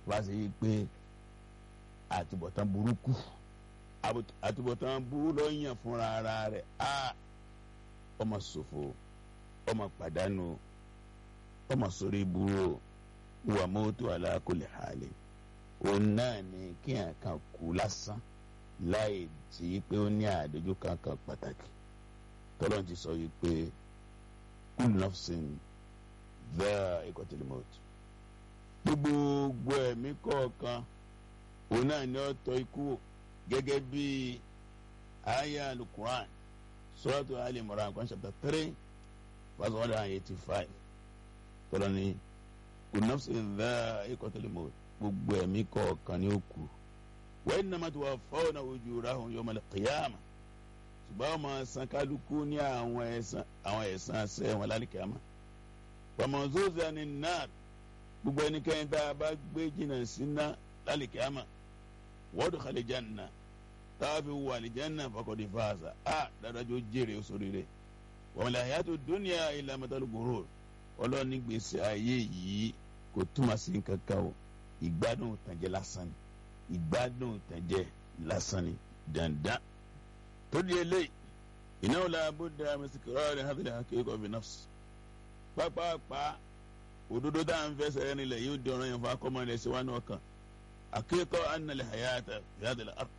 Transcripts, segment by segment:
wá sí pé àtúbọ̀tán burúkú àtúbọ̀tán burú ló yàn fúnra ara rẹ̀ á ọmọ ṣòfò ọmọ pàdánù ọmọ sórí burú wà mọ́tò alákòlè hàlẹ́ òun náà ni kí n kan kú lásán láì tí pé ó ní àdójú kankan pàtàkì tọ́lọ́n ti sọ yìí pé kúlù nọ́ọ̀sìn bẹ́ẹ̀ ìkọ́tìlímọ́tò gbogbo ẹ̀mí kọ̀ọ̀kan òun náà ni ó tọ́ ikú gẹ́gẹ́ bí aya alukuran suratu ali imran kan chapter three verse one hundred and eighty five tọ́lọ́ ni kúlù nọ́ọ̀sìn bẹ́ẹ̀ ìkọ́tìlímọ́tò gbogbo ẹ̀mí kọ̀ọ̀kan ni ó kú wa innama tuwaffawna ujurahum yawmal qiyamah ṣùgbọ́n ọmọ san kálukú ní àwọn ẹ̀san àwọn ẹ̀san ṣẹ́ wọn lálìkàmá wàmọ̀zóza ni náà gbogbo ẹnikẹ́ni tá a bá gbé jìnnà sí ná lálìkàmá wọ́ọ̀dù kàlẹ́jànà tá a fi wà àlìjànà faqad faza a dáadájú jèrè sóríire wàmọ̀lẹ̀ hayatu dunya illa matal ghurur ọlọ́ọ̀ni gbèsè ayé yìí kò túmọ̀ sí kankan o ìgbádùn tànjẹ lásán ni ìgbádùn tànjẹ lásán ni dandan tó di eléyìí ìnáwó la bóde amẹsìkìrọ rẹ hàtìlẹ akéèkọ bí nọfs pápápá òdodo tá à ń fẹsẹ̀ rẹ nílẹ̀ yóò di ọ̀rọ̀ yẹn fún akọ́mọ rẹ sí wa ní ọkàn akéèkọ anàlẹ hayata yàtìlẹ ar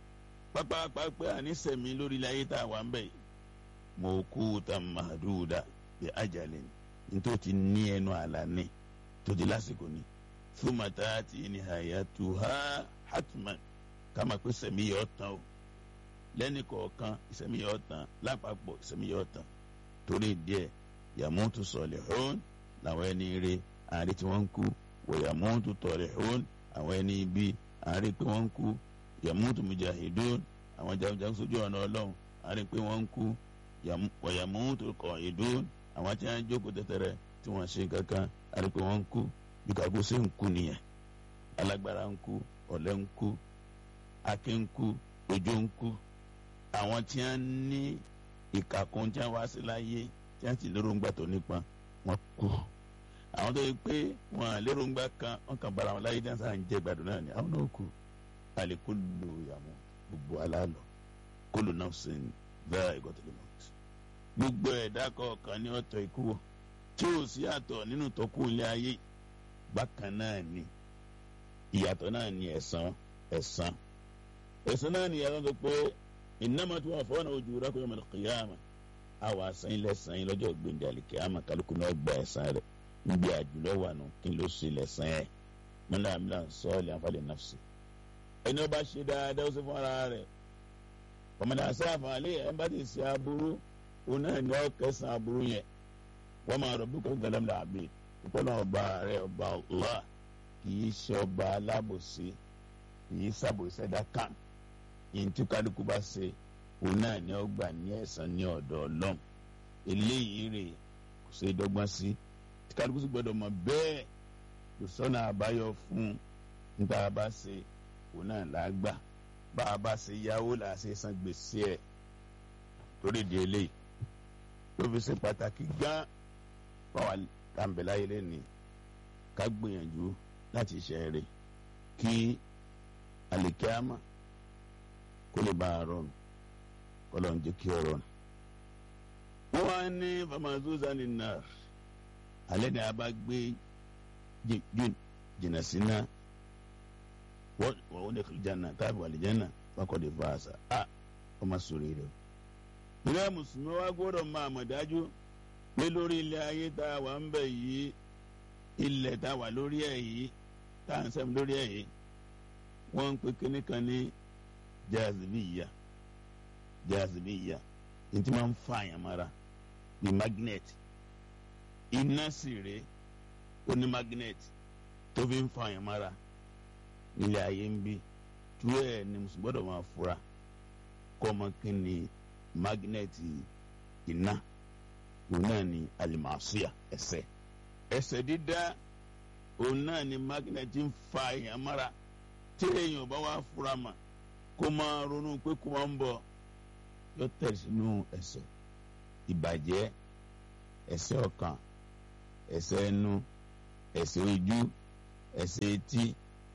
pápápá pé ànísẹ̀mí lórí ilẹ̀ ayé tá a wà ń bẹ̀ yìí mọ̀ọ́kúta màdúdà bí ajalin nítorí ti ní ẹnu àlá ní tó di lásìkò ní fúnmàtà tí ní hayatu ha hatman kama pé sẹ̀mí yọ̀ tán o lẹ́ni kọ̀ọ̀kan ìsẹ̀mí yọ̀ tán lápapọ̀ ìsẹ̀mí yọ̀ tán torí díẹ̀ yàmútu salihun làwọn ẹni rí àárín tí wọ́n ń kú wọ̀ yàmútu talihun àwọn ẹni ibi àárín pé wọ́n ń kú yàmútu mujahidun àwọn jagunjagun sójú ọ̀nà ọlọ́run àárín pé wọ́n ń kú wọ̀ yàmútu qa'idun àwọn tí wọ́n jókòó tẹ́tẹ́rẹ́ tí wọ́n ṣe kankan àárín pé wọ́n ń kú bí kàkó ṣe ń kú nìyẹn alágbára ń kú ọ̀lẹ ń kú akin ń kú ojú ń kú àwọn tí wọn ní ìkàkùn tí wọn wá sí láyé tí wọn sì lérògbà tó nípa wọn kú àwọn tó yẹ pé wọn lérògbà kan wọn kàn bára wọn láyé tí wọn sàn ń jẹ gbàdúrà náà ni àwọn náà kú àlè kó lò yàmú gbogbo alálọ kó lò náà sìn bẹ́ẹ̀ ìgọ̀tẹ̀lẹ̀ mọ́ gbogbo ẹ̀dá kọ̀ọ̀kan ní ọ̀tọ̀ ikú wọ̀ tí ò sí àtọ̀ nínú tọ́kù ilé ayé bákan náà ni ìyàtọ̀ náà ni ẹ̀san ẹ̀san ẹ̀san náà ni ìyàtọ̀ tó pé innama tuwaffawna ujurakum yawmal qiyamah àwọn àṣàyìn lẹ́sàn yín lọ́jọ́ gbẹ̀ndẹ̀ àlìkíyàmà kálukú náà gba ẹ̀san rẹ̀ níbi àjùlọ wà nù kí n ló ṣe lẹ́sàn ẹ̀ mọ́nà àmìlà sọ́ọ̀lì àǹfààní nafsi. ẹni ó bá ṣe dáadáa ó sì fún ara rẹ̀ ọmọdé àṣàfà alẹ́ ẹ̀ bá ti ṣe aburú òun náà ni ó kẹsàn aburú yẹn wọ́n máa rọ̀ bíkọ́ gbẹdẹ́mìlà àbí ìpọ́nà ọba rẹ̀ ọba Allah kì í ṣe ọba alábòsí kì í ṣàbòsí ẹ̀dá kan yìí tí kálukú bá ṣe òun náà ni ó gbà ní ẹ̀san ní ọ̀dọ̀ ọlọ́run eléyìí rè kò ṣe dọ́gbọ́n sí tí kálukú sì gbọ́dọ̀ mọ̀ bẹ́ẹ̀ kò sọ́nà àbáyọ fún níta bá ṣe òun náà là á gbà bá a bá ṣe yáwó là á ṣe san gbèsè ẹ̀ torí di eléyìí ló fi ṣe pàtàkì gán báwa kàǹbẹ̀láyé lẹ́ni ká gbìyànjú láti ṣe eré kí àlìkíámà kó lè bá a rọrùn kó lọ́n jẹ́ kí ọ rọrùn. wọ́n wá ní famazuza ní náà alẹ́ ni a bá gbé jìnnà sí náà wọ́n wọ́n lè jẹ́nà táàbù àlìjẹ́nà wákọ̀ lè fa àṣà a wọ́n máa sọ̀rọ̀ rẹ̀ o. ìrẹ́ mùsùlùmí wa gbọ́dọ̀ máa mọ̀ dájú pé lórí ilẹ̀ ayé tá a wà ń bẹ̀ yìí ilẹ̀ tá a wà lórí ẹ̀ yìí tá à ń sẹ́mi lórí ẹ̀ yìí wọ́n ń pe kíní kan ní jazibiya jazibiya ní tí wọ́n ń fa àyàn mara ní magnet iná sì rè ó ní magnet tó fi ń fa àyàn mara nílẹ̀ ayé ń bí tú ẹ̀ ní mùsùlùmí gbọ́dọ̀ máa fura kọ́ ọmọ kí ni magnet iná òun náà ni alimasiya ẹ̀ṣẹ̀ ẹ̀ṣẹ̀ dídá òun náà ni magnet ń fa àyàn mara tí èèyàn bá wá fura mà kó máa ronú pé kó máa ń bọ̀ yóò tẹ̀ sínú ẹ̀ṣẹ̀ ìbàjẹ́ ẹ̀ṣẹ̀ ọkàn ẹ̀ṣẹ̀ ẹnu ẹ̀ṣẹ̀ ojú ẹ̀ṣẹ̀ etí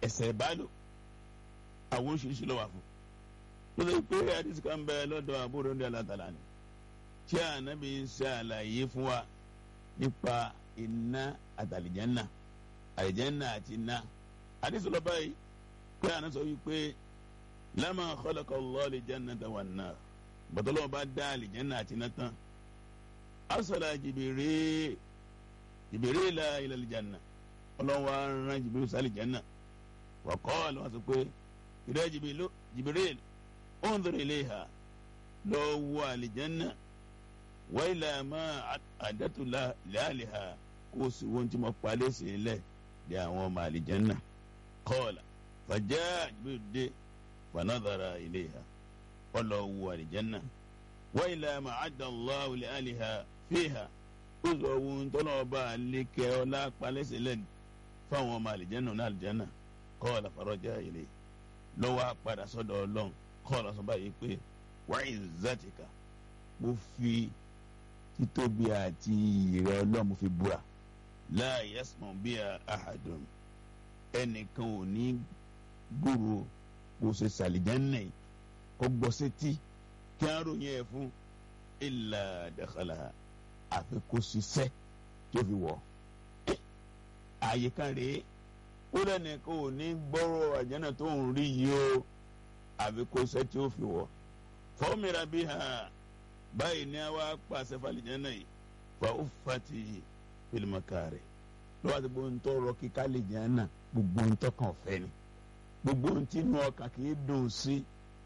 ẹ̀ṣẹ̀ ìbálò àwọn oríṣiríṣi ló wà fún ló lè pé àdìsí kan bẹ lọ́dọ̀ àbúrò ní alátàlá ni tí ànábì ń ṣe àlàyé fún wa nípa iná àtàlìjẹ́nà àlìjẹ́nà àti iná àdìsí lọ báyìí pé àná sọ wípé lámà khalaqa Allahu al-jannata wan-nar bàtọ́lọ́wọ́ bá dá àlìjẹ́nà àti iná tán arsala Jibril Jibrila ila al-janna ọlọ́wọ́ aràn Jibril sí àlìjẹ́nà wa qala wọ́n sọ pé ìrẹ́ Jibril unzur ilayha lọ wo àlìjẹ́nà wa ila ma àdàtú làálìhà kó o sì wọ́n tí mo palẹ̀ sí ilẹ̀ di àwọn ọmọ àlìjẹ́nà qala fàjà Jibril dé fanadara ilayha ọlọ wo àlìjẹ́nà wa ila ma adda Allahu làálìhà fiha ó sọ ohun tọ́lọ́ ọba àlékẹ́ ọlá palẹ̀ sí ilẹ̀ fáwọn ọmọ àlìjẹ́nà náà àlìjẹ́nà qala faraja ilayhi lọ́wọ́ padà sọ́dọ̀ ọlọ́run kọ́ọ̀lù ọ̀sán báyìí pé wa izzatika mo fi títóbi àti ìrẹ́ ọlọ́run mo fi búra la yasma'u biha ahadun ẹnìkan ò ní gbòòrò kò ṣe sàlìjánná yìí kó gbọ́ sétí kí á ròyìn ẹ̀ fún illa dakhalaha àfi kó ṣiṣẹ́ tó fi wọ̀ àyè kan rèé ó lẹ́nìkan ò ní gbọ́rọ̀ àjẹ́nà tó ń rí yìí o àfi kó ṣe tí ó fi wọ̀ fọ́ọ̀mìrà bí ha báyìí ní a wá pàṣẹ fàlìjẹ́nà yìí fa ó fati fílímọ̀kà rẹ̀ lọ́wọ́ àti gbogbo ntọ́ rọ kíkà lè jẹ́ náà gbogbo ntọ́ kan fẹ́ ni gbogbo ntí inú ọkàn kì í dùn sí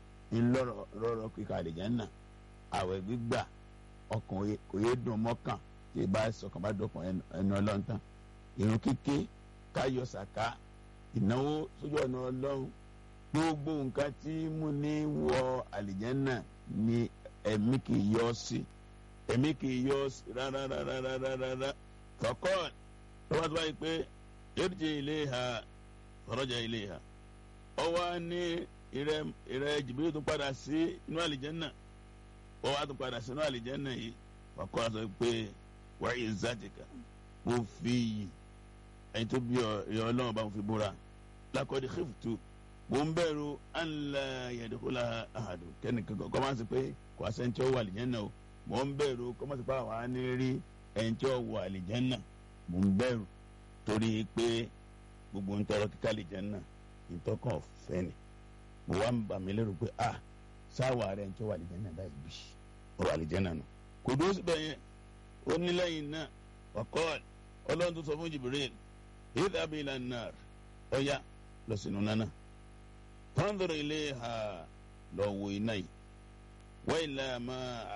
ńlọrọ kíkà lè jẹ́ náà àwẹ̀ gbígbà ọkàn kò yé dùn mọ́kàn tí ì bá sọkàn bá dọ̀kàn ẹnu ọlọ́ntàn ìrun kíké káyọ̀ sàká ìnáwó sójú ọ̀nà ọlọ́run gbogbo nǹkan tí mú ní wọ àlìjẹ́nà ni ẹ̀mí kì í yọ sí ẹ̀mí kì í yọ sí rárá rárá rárá rárá kọ̀kọ́ lọ́wọ́ tó báyìí pé èrìjì ilé ha fọ̀rọ̀jà ilé ha ọwọ́ ní ìrẹ́ ìrẹ́ jìbìrì tó padà sí inú àlìjẹ́nà ọwọ́ á tó padà sí inú àlìjẹ́nà yìí kọ̀kọ́ sọ pé wáyé zátìkà mo fi yìí ẹni tó bí ọ̀yọ́ ọlọ́run bá ń fi búra lakọ́dí xiftu mo ń bẹ̀rù anla yẹ̀dẹ́kọ́lá ahadu kẹ́nìkan kọ́ máa ń sọ pé kò á sẹ́ńtì ọ̀wọ́ àlìjẹ́nà o mo ń bẹ̀rù kọ́ máa ń sọ pé àwọn á ní rí ẹ̀ńtì ọ̀wọ́ àlìjẹ́nà mo ń bẹ̀rù torí pé gbogbo ń tọrọ kíkà àlìjẹ́nà ìtọ́kàn ọ̀fẹ́ ni mo wá ń bà mí lérò pé ah sáwà rẹ̀ ẹ̀ńtì ọ̀wọ́ àlìjẹ́nà báyìí bí ọ̀rọ̀ àlìjẹ́nà nù kò dúró síbẹ̀ yẹn ó ní lẹ́yìn náà ọ̀kọ́ọ̀lù ọlọ́run tó sọ fún Jibril idhab ila an-nar ọ̀yá lọ sínú nánà fanzur ilayha lọ wo iná yìí wa ila ma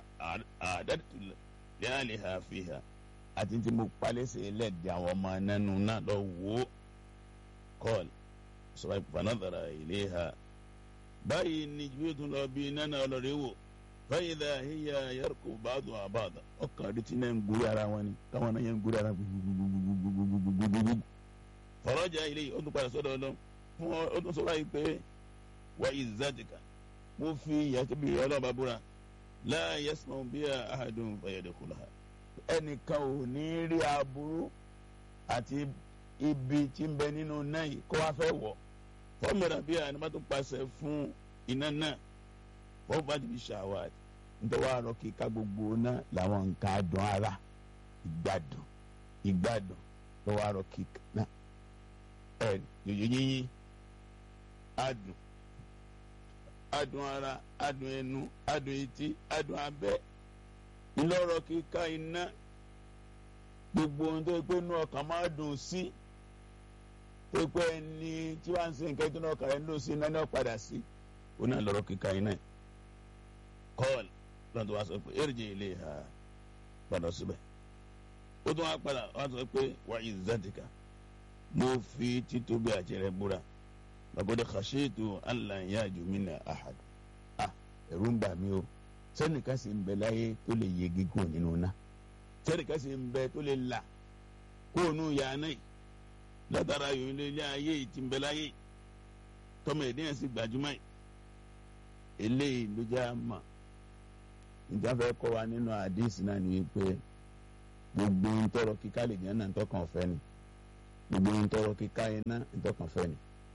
a'dadtu li ahliha fiha àti tí mo palẹ́sẹ̀ lẹ́ẹ̀dì àwọn ọmọ nánú náà lọ wò ó kọ́ọ̀lù sọ̀rọ̀ fanadhara ilayha báyìí ni Jibril tún lọ bí nánà ọlọ́rẹ́ wò fẹ́yìdà hiya yarku ba'du ba'da ọkàn rí tí náà ń gbórí ara wọn ni táwọn náà yẹn ń gbórí ara gbogbogbogbogbogbogbogbogbogbogbò. fọlọ́jà ilé yìí ó tún padà sọ́dọ̀ ọlọ́ fún ó tún sọ́ra yìí pé wa izzatika mo fi yàtọ̀ bí ọlọ́ọ̀bá búra la yasma'u biha ahadun fayadkhulaha. ẹnìkan ò ní rí aburú àti ibi tí ń bẹ nínú náà yìí kó wá fẹ́ wọ̀ fọ́ọ̀mùrà bíi àná má tún pàṣẹ fún iná náà wọ́n bá ti fi ṣàwádìí nítorí wàá rọ kíka gbogbo náà làwọn nǹkan adùn ara ìgbádùn ìgbádùn ló wàá rọ kíka náà ẹ yòyò yíyín adùn adùn ara adùn ẹnu adùn etí adùn abẹ́ ńlọrọ kíka iná gbogbo ohun tó yẹ pé inú ọkàn máa dùn sí tó yẹ pé ẹni tí wàá ń sin nǹkan tó náà kàrẹ́ ń dùn sí iná náà padà sí ó náà lọ́rọ̀ kíka iná yìí kọ́ọ̀lù lọ́nà tó wá sọ pé èrìjì ilé ha padà síbẹ̀ ó tún wá padà wá sọ pé wà izzatika mo fi títóbi àjẹrẹ búra lọ́gọ́dẹ khashitu alla yaju minna ahad ah ẹ̀rù ń bà mí o sẹ́nìkan sì ń bẹ láyé tó lè yegi kúrò nínú ná sẹ́nìkan sì ń bẹ tó lè là kúrò nínú yàrá yìí látara yòó ilé ayé yìí ti ń bẹ láyé tọmọ ẹ̀dínyẹn sì gbajúmọ̀ yìí eléyìí ló jẹ́ àmà níta fẹ́ kọ́ wa nínú àdìsí náà ni wípé gbogbo ń tọrọ kíká lè jẹ́ náà ntọ́kàn ọ̀fẹ́ ni gbogbo ń tọrọ kíká iná ntọ́kàn ọ̀fẹ́ ni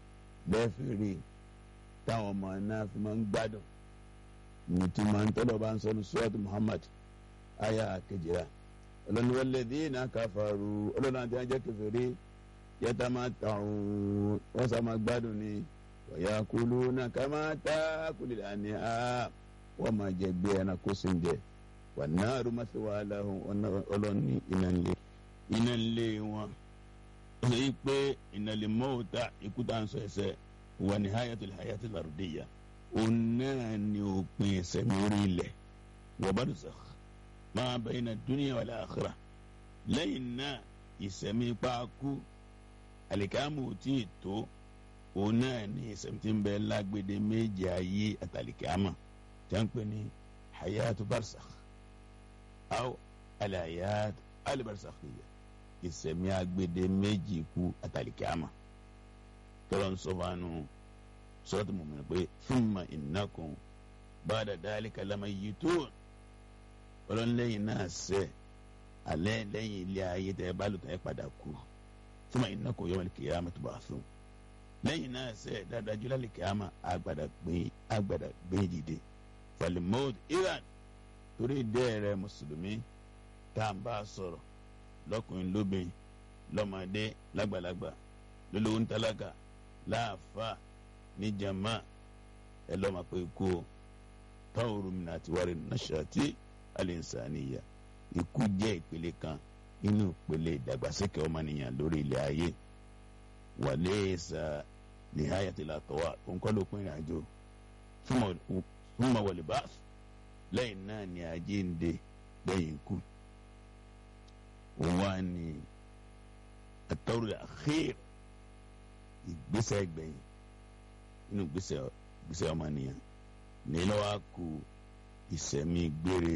bẹ́ẹ̀ fi rí táwọn ọmọ náà fi máa ń gbádùn ní tí máa ń tọ́lọ̀ bá ń sọ ní suwatu Muhammad aya kejìlá ọlọ́ni walladhina kafaru ọlọ́ni àti ajẹ́ kẹfẹ́rí yatamatta'un wọ́n sá máa gbádùn ní wa yakuluna kama ta'kulul an'am wọ́n máa jẹ bí ẹranko sí ń jẹ wan naru mathwa lahum ọlọ́ni iná ńlé wọn ó sọ yìí pé ìnàlẹ̀ mọ́ọ̀tà ikú tá à ń sọ ẹsẹ̀ wà ní hayatul hayatul ardiya òun náà ni òpin ẹsẹ̀ lórí ilẹ̀ wa barzakh ma bayna dunya wal akhirah lẹ́yìn náà ìsẹ̀mí paaku àlìkámù tí ì tó òun náà ni ìsẹ̀mí tí ń bẹ lágbèdè méjì ayé àtàlìkámà tí a ń pè ní hayatu barzakh aw alhayat albarzakhiyya ìsẹ̀mí agbede méjì kú àtàlìkíámà tọ́lọ́ ń sọ fáánù sọ́ọ́tù mọ̀mọ́ pé thumma innakum ba'da dhalika lamayyitun ọlọ́nlẹ́yìn náà sẹ́ alẹ́ lẹ́yìn ilé ayé tẹ́ ẹ bá lò tẹ́ ẹ padà kú thumma innakum yawmal qiyamati tub'athun lẹ́yìn náà sẹ́ dáadáa jùlọ àlìkíámà àgbàdà gbé dìde falimod iran torí dẹ́ẹ̀rẹ́ mùsùlùmí tá à ń bá a sọ̀rọ̀ lọkùnrin lóbìnrin lọmọdé lágbàlagbà lólówó ńtálákà láàfà níjàmá ẹ lọ́mọ pé kú o táwọn orúmìnà àti wàrí nàṣàtì àlẹ́nsàníyà ikú jẹ́ ìpele kan nínú ìpele ìdàgbàsókè ọmọnìyàn lórí ilẹ̀ ayé wàlẹ́ẹ̀sà nìhayàtìlá tọ́wà òǹkọ́ ló pín ìrìnàjò fún mọ̀wọ̀lì báàsì lẹ́yìn náà ni ajé ń de lẹ́yìn ikú wọ́n ní àtọ́rọ̀ àxír ìgbésẹ̀ gbẹ̀yìn inú gbésẹ̀ gbésẹ̀ ọmọnìyàn nílò wá kú ìsẹ̀mí gbére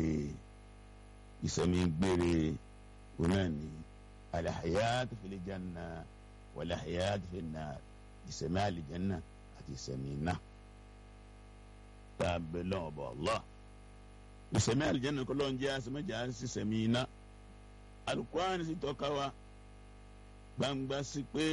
ìsẹ̀mí gbére wọn náà ní alahayatu fil janna walahayatu fin nar ìsẹ̀mí àlìjánná àti ìsẹ̀mí náà tá a bẹ lọ́wọ́ bọ̀ Allah ìsẹ̀mí àlìjánná kọ́ ló ń jẹ́ àsẹ̀mẹ́jà sí ìsẹ̀mí náà alukurani sì tọ́ka wa gbangba sí pé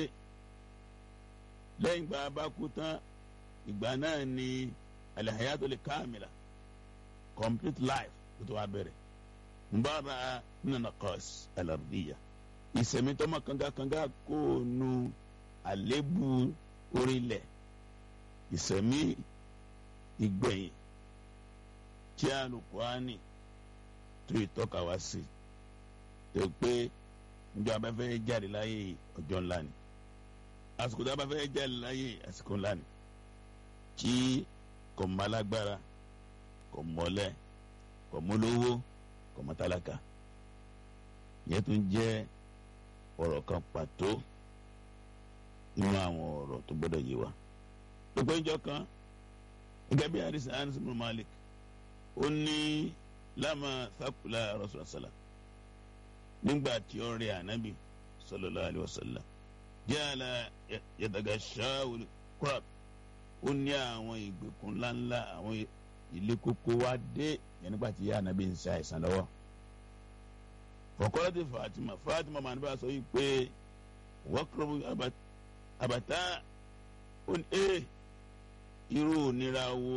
lẹ́yìn gba bá kú tán ìgbà náà ni alihayatul kamila complete life tó tó wá bẹ̀rẹ̀ nbára nínú kọ́s alardiya ìsẹ̀mí tọ́mọ kangakanga kó nu àlébù orílẹ̀ ìsẹ̀mí ìgbẹ̀yìn tí alukurani tó ìtọ́ka wa sí tó pé njọ abẹ́fẹ́ jáde láyé ọjọ́ ńlá ni àsìkò tó abẹ́fẹ́ jáde láyé àsìkò ńlá ni tí kò mọ alágbára kò mọ̀lẹ́ kò mọ́lówó kò mọ tálákà yẹn tún jẹ́ ọ̀rọ̀ kan pàtó nínú àwọn ọ̀rọ̀ tó gbọ́dọ̀ yé wa gbogbo ìjọ kan gẹ́gẹ́ bí àdìsí Anas ibn Malik ó ní lámà sákùlà Rasulullah sallam nígbà tí ó rí ànábì sallallahu alaihi wasallam jala yatagashawu kurab ó ní àwọn ìgbèkùn ńláńlá àwọn ilé kókó wá dé yẹn nígbà tí ànábì ń ṣe àìsàn lọ́wọ́ fọkọrọ ti Fatima Fatima màá níbà sọ yìí pé wọ́kọ̀rọ̀ àbàtà ó ní ẹ irú òníra wo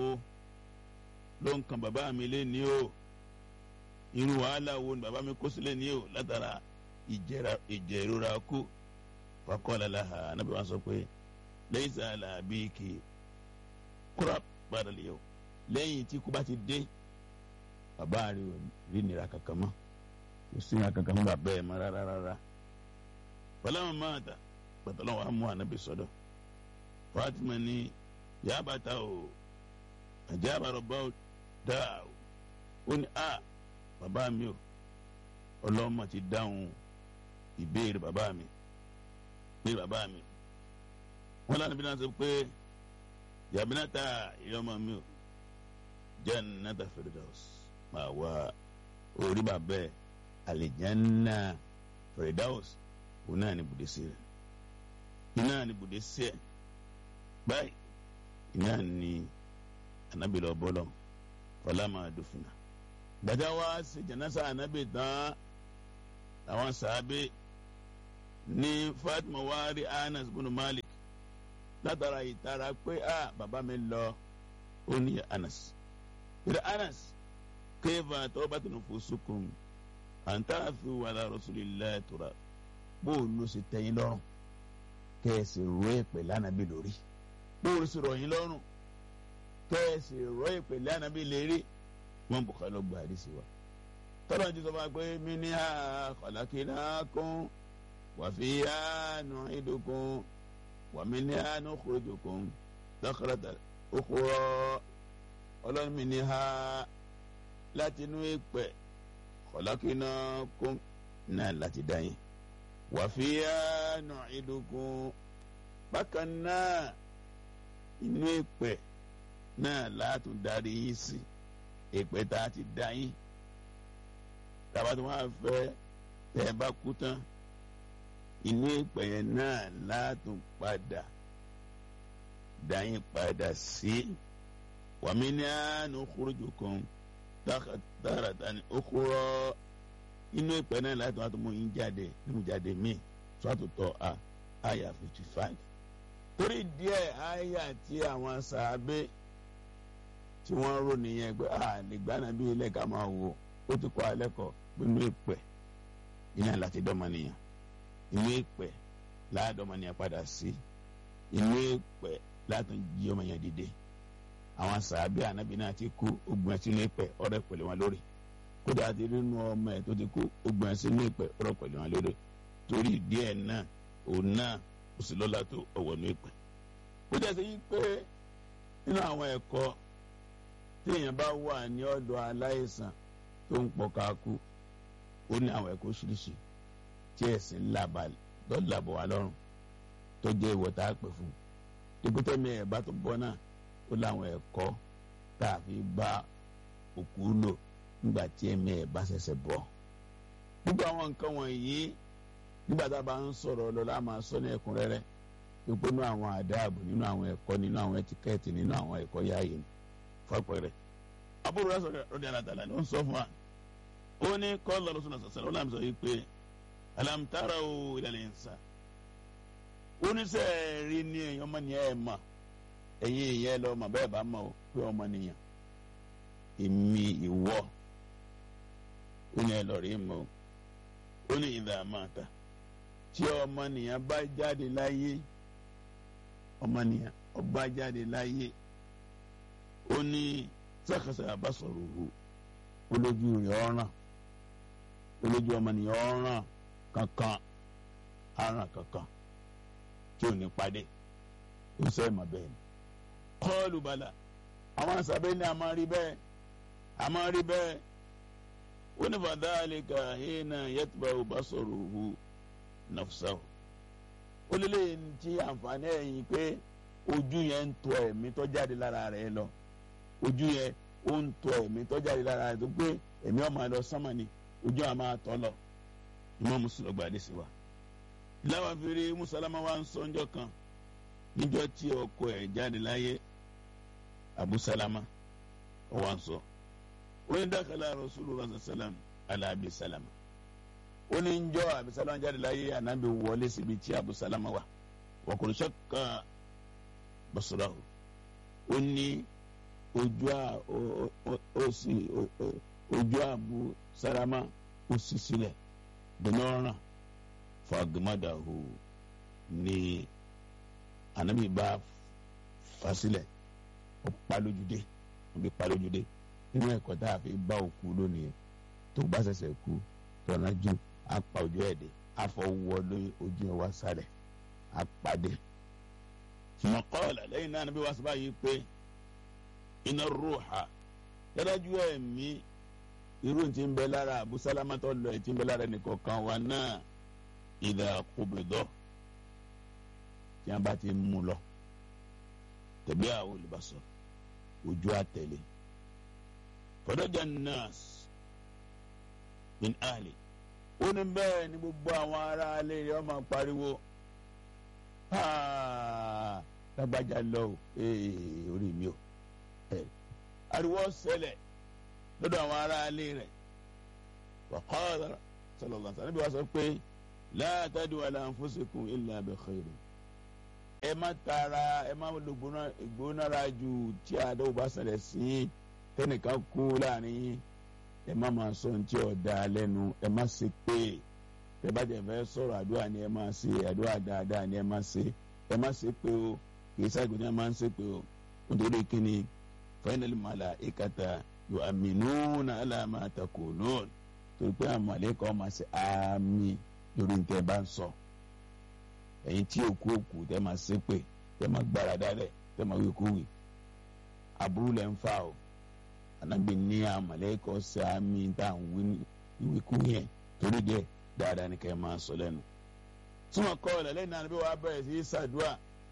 ló ń kan bàbá mi lé ní o irú wàhálà wo ni bàbá mi kó sílẹ̀ ní o látara ìjẹ̀rora kú fakọ́lá laha anábì wọn sọ pé lẹ́yìn sàlà bíi kì í kúrò padà lè o lẹ́yìn tí kú bá ti dé bàbá rẹ̀ ò rí nira kankan mọ́ kò sí nira kankan mọ́ bàbá ẹ̀ mọ́ rárá rárá fọláwọn máa ta pàtàlọ́ wa mú anábì sọ́dọ̀ Fatima ní yabata o àjàbàrọ̀ bá o dáa o ó ní a bàbá mi o ọlọ́mọ ti dáhùn ìbéèrè bàbá mi pé bàbá mi wọn lánàá bí náà sọ pé yàbínátà ìyọmọ mi o jannata firdaus máa wá orí bàbá ẹ àlìjánná firdaus òun náà ní bùdésì rẹ iná ní bùdésì ẹ báyìí iná ní anábìlọ bọlọ fọlámà dùfúnà gbàdá wa ṣe jẹnẹsà anabi tán àwọn sàábé ní Fatima wa rí Anas bin Malik látara ìtara pé a bàbá mi lọ ó ní Anas ìrẹ Anas kéfà tawbatun nufusukum àǹtàfi wàlá rasulillahi tura bóòlù sì tẹ̀yìn lọ́rùn kẹ́ẹ̀sì rọ èpè lánàbí lórí bóòlù sì rọ̀yìn lọ́rùn kẹ́ẹ̀sì rọ èpè lánàbí lérí wọn bùkọ́ ló gba àdìsí wa tọ́lá ti sọ fún wa pé minha khalaqnakum wa fiha nu'idukum wa minha nukhrijukum taratan ukhra ọlọ́run minha láti inú èpè khalaqnakum náà láti dá yín wa fiha nu'idukum bákan náà inú èpè náà látún darí yín sí èpè tá a ti dá yín tàbá tí wọ́n á fẹ́ tẹ́ ẹ bá kú tán inú èpè yẹn náà látún padà dá yín padà sí wa minha nukhrijukum taratan ukhra inú ìpẹ́ náà láti wá tó mú yín jáde nínú jáde míì sọ́tò tọ́ a àyà fifty five. torí díẹ̀ àyà tí àwọn sàábé tí wọ́n rò nìyẹn pé a lè gbá náà bí ilé ká máa wò ó ti kọ́ alẹ́ kọ́ nínú ìpẹ́ iná láti dọ́mọnìyàn inú ìpẹ́ láàdọ́mọnìyàn padà sí inú ìpẹ́ látún jí ọmọ yẹn dìde àwọn sàábé ànábì náà ti kú ogun ẹtí inú ìpẹ́ ọ̀rẹ́ pẹ̀lú wọn lórí kódà àti nínú ọmọ ẹ tó ti kú ogun ẹ sínú ìpẹ ọ̀rọ̀ pẹ̀lú wọn lórí torí díẹ̀ náà òun náà kò sí lọ́la tó ọwọ́ ní ìpẹ. ó jẹ́ sí pé nínú àwọn ẹ̀kọ́ tí èèyàn bá wà ní ọ̀dọ̀ aláìsàn tó ń pọ̀ káàkú ó ní àwọn ẹ̀kọ́ oríṣiríṣi tí ẹ̀sìn làbọ̀ wá lọ́rùn tó jẹ́ ìwọ̀ tá a pè fún dípútẹ́ mi ẹ̀ bá tó bọ́ náà ó láwọn ẹ̀kọ́ tá a fi bá òkú lò nígbà tí ẹ̀mí ẹ̀ bá ṣẹ̀ṣẹ̀ bọ̀. gbogbo àwọn nǹkan wọ̀nyí nígbà tá a bá ń sọ̀rọ̀ lọ́la máa sọ ní ẹ̀kúnrẹ́rẹ́ wípé nínú àwọn àdáàbò nínú àwọn ẹ̀kọ́ nínú àwọn ẹtíkẹ́ẹ̀tì nínú àwọn ẹ̀kọ́ yáàyè ni fọ́pẹ́rẹ́. àbúrò rẹ̀ sọ̀rọ̀ ọ̀dẹ̀ alátàlá ni ó ń sọ fún wa. ó ní kọ́lá lọ́sọ̀nà sọ̀sẹ̀ ó làm sọ yìí pé alamtara o ìlànà ìsà. ó ní sẹ́ẹ̀ rí ní ẹ̀yìn ọmọnìyàn ẹ̀ mà ẹ̀yìn ìyẹn lọ mà bẹ́ẹ̀ bá mọ̀ pé ọmọnìyàn èmi ìwọ ó ní ẹ lọ rí mọ ó ní ìdá àmàta tí ọmọnìyàn bá jáde láyé ọmọnìyàn ọba jáde láyé ó ní sàkàsà àbásọ̀rọ̀ òhù olójú rẹ̀ ọ̀ràn olójú ọmọnìyàn ọ̀ràn kankan aràn kankan tí ò ní padé ó sẹ́ mọ̀ bẹ́ẹ̀ ni kọ́ọ̀lù bala àwọn àṣàbẹ́ ní a máa rí bẹ́ẹ̀ a máa rí bẹ́ẹ̀ ó ní fàdáàlìkà hínà yẹtùbà òbásọ̀rọ̀hù nàfṣàwò ó lé lẹ́yìn tí àǹfààní ẹ̀yìn pé ojú yẹn ń tọ ẹ̀mí tó jáde lára rẹ̀ lọ ojú yẹn ó ń tọ ẹ̀mí tó jáde lára rẹ̀ tó pé ẹ̀mí ó máa lọ sánmà ni ojú àwọn máa tọ́ lọ ìmọ̀ mùsùlùmí gbàdé sí wa. láwọn fèrè mùsàlámà wa ń sọ ọjọ́ kan níjọ́ tí ọkọ ẹ̀ jáde láyé Abu Salama ó wá ń sọ. So wọ́n dákàlà rasulullah sallam ala abi salama ó ní ń jọ abi salama jáde láyé ànábi wọlé síbi tí abu salama wà wọ́kùnrin sọ́kà basurahu ó ní ojú à ó sì ojú abu salama ó sì sílẹ̀ dùnọ́ràn fagmadahu ní ànábi bá fasílẹ̀ ó pa lójúdé ó bí pa lójúdé nínú ẹ̀kọ́ tá a fi bá òkú lónìí tó bá ṣẹ̀ṣẹ̀ kú tọ̀nà jù apá ojú ẹ̀dẹ̀ afọwọ́ lórí ojú ẹ̀ wá sálẹ̀ apàdé. mọ̀kọ́ọ̀lá lẹ́yìn náà níbi wàá sábà yìí pé iná rúùhà dájú ẹ̀mí irú tí ń bẹ lára Abu Salama tó lọ tí ń bẹ lára ẹnìkọ̀ọ̀kan wa náà ìdá kúbìdọ́ tí wọ́n bá ti mú lọ tẹ̀bí àwọn olùbásọ̀ ojú àtẹ̀lé fọdọjà nas min ahli ó ní bẹ́ẹ̀ ni gbogbo àwọn ará alẹ́ rẹ̀ ọmọ pariwo lágbájá lọ o orí mi o ariwo ṣẹlẹ̀ lọ́dọ̀ àwọn ará alẹ́ rẹ̀ wàkọ́ọ̀dà sallallahu alaihi wasallam níbi wàá sọ pé la tadu ala anfusikum illa bi khairin ẹ má tara ẹ má lo ìgbónára ju tí àdéhùn bá ṣẹlẹ̀ sí tẹnìkan kú láàrin yín ẹ má máa sọ ní tí ò da lẹ́nu ẹ má ṣe pé tẹ bá jẹ fẹ́ sọ̀rọ̀ àdúrà ni ẹ má ṣe àdúrà dáadáa ni ẹ má ṣe ẹ má ṣe pé o kì í ṣàgbé ní ẹ má ṣe pé o nítorí kíni fainal malaikata yu'minuna ala ma taqulun torí pé àwọn màlẹ́kọ̀ ọmọ ṣe àmì lórí ní tẹ bá ń sọ ẹ̀yin tí òkú òkú tẹ máa ṣe pé tẹ máa gbára dálẹ̀ tẹ máa wí kú wì aburú lẹ́ ń fa o anabi ní amalekọ sí àmì tá à ń wí ìwíkú yẹn torí dẹ dáadáa ni kẹ́ ẹ máa sọ lẹ́nu. súnmọ́ kọ́ ọ̀lẹ́ lẹ́yìn náà bí wàá bẹ̀rẹ̀ sí í ṣàdúrà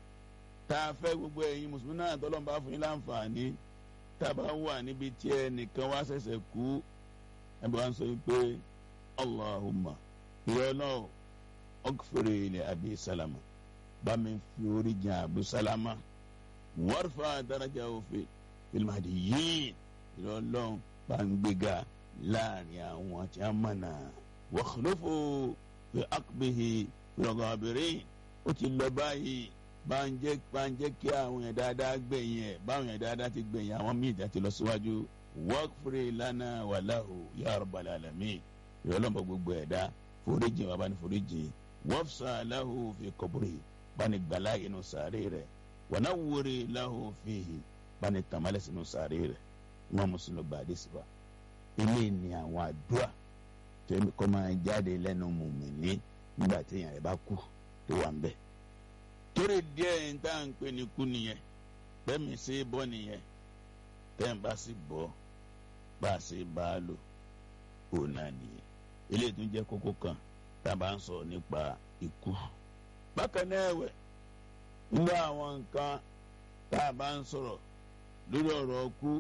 tá a fẹ́ gbogbo ẹ̀yin mùsùlùmí náà tọ́lọ́mù bá fún yín láǹfààní tá a bá wà níbi tí ẹ nìkan wá ṣẹ̀ṣẹ̀ kú ẹ bá ń sọ pé allahumma ìrẹ́ náà ọkùnrin ilẹ̀ abi salama bá mi fi orí jìn abu salama warfa daraja òfin filimadi yìí ìrọ̀lọ́n bá ń gbéga láàrin àwọn tí a mọ̀nà wàhálófò fi akbihi rọgàbìrín ó ti lọ báyìí bá ń jẹ́ bá ń jẹ́ kí àwọn yẹn dáadáa gbẹ̀yìn ẹ̀ báwọn yẹn dáadáa ti gbẹ̀yìn àwọn míì tí a ti lọ síwájú wọ́ọ̀kùnrin lánà wàláhù ya rabbal alamin ìrọ̀lọ́n bá gbogbo ẹ̀dá foríjì wà bá ní foríjì wọ́fṣà lahu fi kọ̀bùrì bá ní gbàlá inú sàárè rẹ̀ wọnàwúri lahu fihi bá ní tàmálẹ̀ sínú sàárè rẹ̀ wọn mùsùlùmí gba àdé síbà ilé ni àwọn àdúrà tó yẹ kó máa jáde lẹ́nu mùmíní nígbà tí èèyàn rẹ̀ bá kú tó wà ń bẹ̀. torí díẹ̀ ń tá à ń pè ní kú nìyẹn bẹ́ẹ̀ mi ṣe é bọ́ nìyẹn tẹ́ ń bá sì bọ́ bá a ṣe bá a lò òun náà nìyẹn eléyìí tún jẹ́ kókó kan tá a bá ń sọ nípa ikú. bákan náà ẹ̀wẹ̀ nínú àwọn nǹkan tá a bá ń sọ̀rọ̀ lórí ọ̀rọ̀ ọkú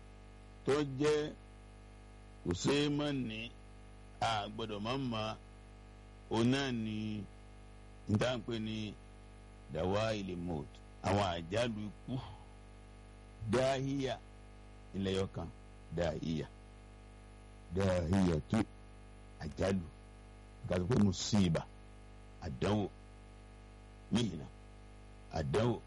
tó jẹ́ kò ṣeé mọ̀ ní a gbọ́dọ̀ má ma òun náà ni ntáǹpé ní dàwa ilé mọ́t àwọn àjálù ikú dáhíyà ilẹ̀ yọkan dáhíyà dáhíyà tó àjálù gàdú pé musiba àdánwò mihina àdánwò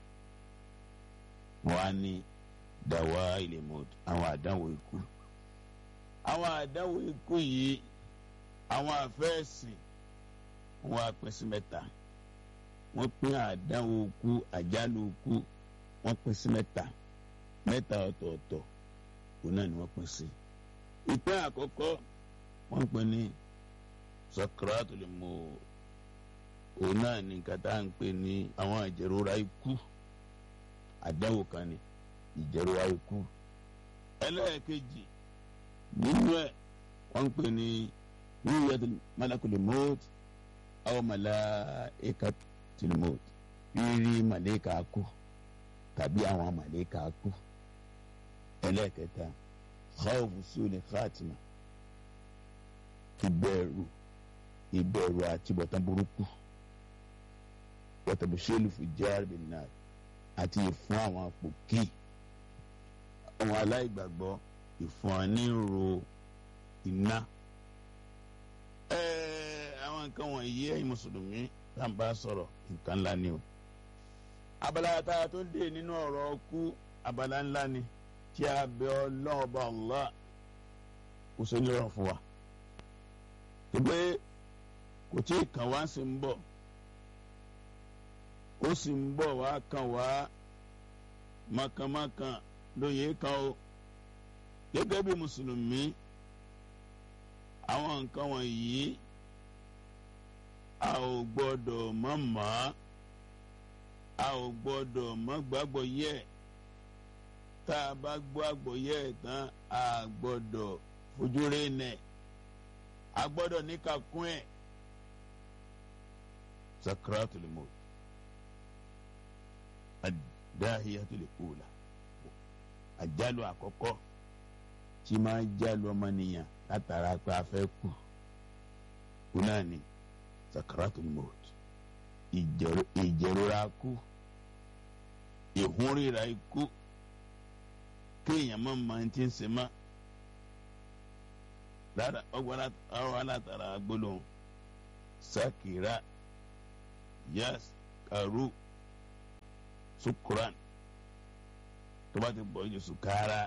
wọn á ní dàwa ilé mọ́t àwọn àdánwò ikú àwọn àdánwò ikú yìí àwọn àfẹ́ẹ̀sìn wọn á pín sí mẹ́ta wọ́n pín àdánwò ikú àjálù ikú wọ́n pín sí mẹ́ta mẹ́ta ọ̀tọ̀ọ̀tọ̀ òun náà ni wọ́n pín sí. ìpín àkọ́kọ́ wọ́n pín ní Sakratul Maut òun náà ni nǹkan tá à ń pè ní àwọn ìjẹ̀rora ikú àdánwò kan ni ìjẹ̀rora ikú ẹlẹ́ẹ̀kejì nínú ẹ̀ wọ́n pè ní ruyatul malakul maut aw malaikatul maut rírí màlẹ́kà kú tàbí àwọn màlẹ́kà kú ẹlẹ́ẹ̀kẹta khawfu suli khatima ìbẹ̀rù ìbẹ̀rù àtibọ̀tán burúkú wọ́tàbùsẹ́lù fìjáàr bin nar àti ìfún àwọn àpòkì àwọn aláìgbàgbọ́ ìfún àníró iná. àwọn nǹkan wọ̀nyí ẹ̀yin mùsùlùmí tá n bá sọ̀rọ̀ nǹkan ńlá ni o. abala tá a tó dé nínú ọ̀rọ̀ ọkú abala ńlá ni tí a bẹ Ọlọ́run bá Allah kò sí nírọ̀ fún wa. pé kò tí ì kàn wá sí ń bọ̀ ó sì ń bọ̀ wá kàn wá mọ̀kànmọ́kàn lóye kan o gẹ́gẹ́ bí mùsùlùmí àwọn nǹkan wọ̀nyí a ò gbọ́dọ̀ mọ̀ mọ́ a ò gbọ́dọ̀ mọ̀ gbàgbọ́ yẹ tá a bá gbọ́ àgbọ́ yẹ tán a gbọ́dọ̀ fojú rẹ̀ nẹ̀ a gbọ́dọ̀ níkàkún ẹ̀ sakratul maut ad-dahiyatul ula àjálù àkọ́kọ́ tí máa jálù ọmọnìyàn látara pé a fẹ́ kú kú náà ni sakaratul maut ìjẹ̀rora kú ìhúnríra ikú kéèyàn má máa ti ń ṣe má lára ọgbọ́n ọ̀rọ̀ alátara gbólóhùn sakira yas karu sukuran tó bá ti pọ̀ ju sukara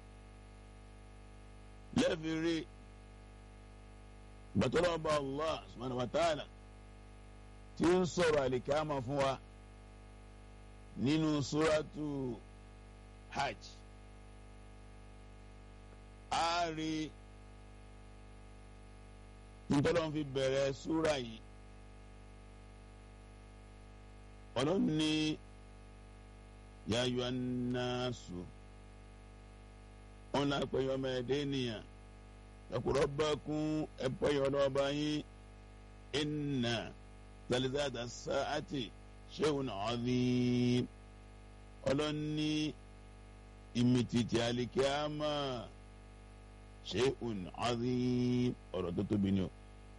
lẹ́fìrí gbàtọ́lọ́ba Allah subhanahu wa ta'ala tí ń sọ̀rọ̀ àlìkámà fún wa nínú suratu hajj a rí ntọ́lọ́n fi bẹ̀rẹ̀ súra yìí ọlọ́run ní yáyọ anáṣù wọn náà pé ọmọ ẹ̀dẹ́ ènìyàn ẹ̀kúrọ́ bá kún ẹ̀pọ̀ yọ lọ́ba yín ẹ̀nà tẹlifíàtà sáàtì ṣéun ọ̀dín ọlọ́run ní ìmìtìtì àlìkíámà ṣéun ọ̀dín ọ̀rọ̀ tó tóbi ni o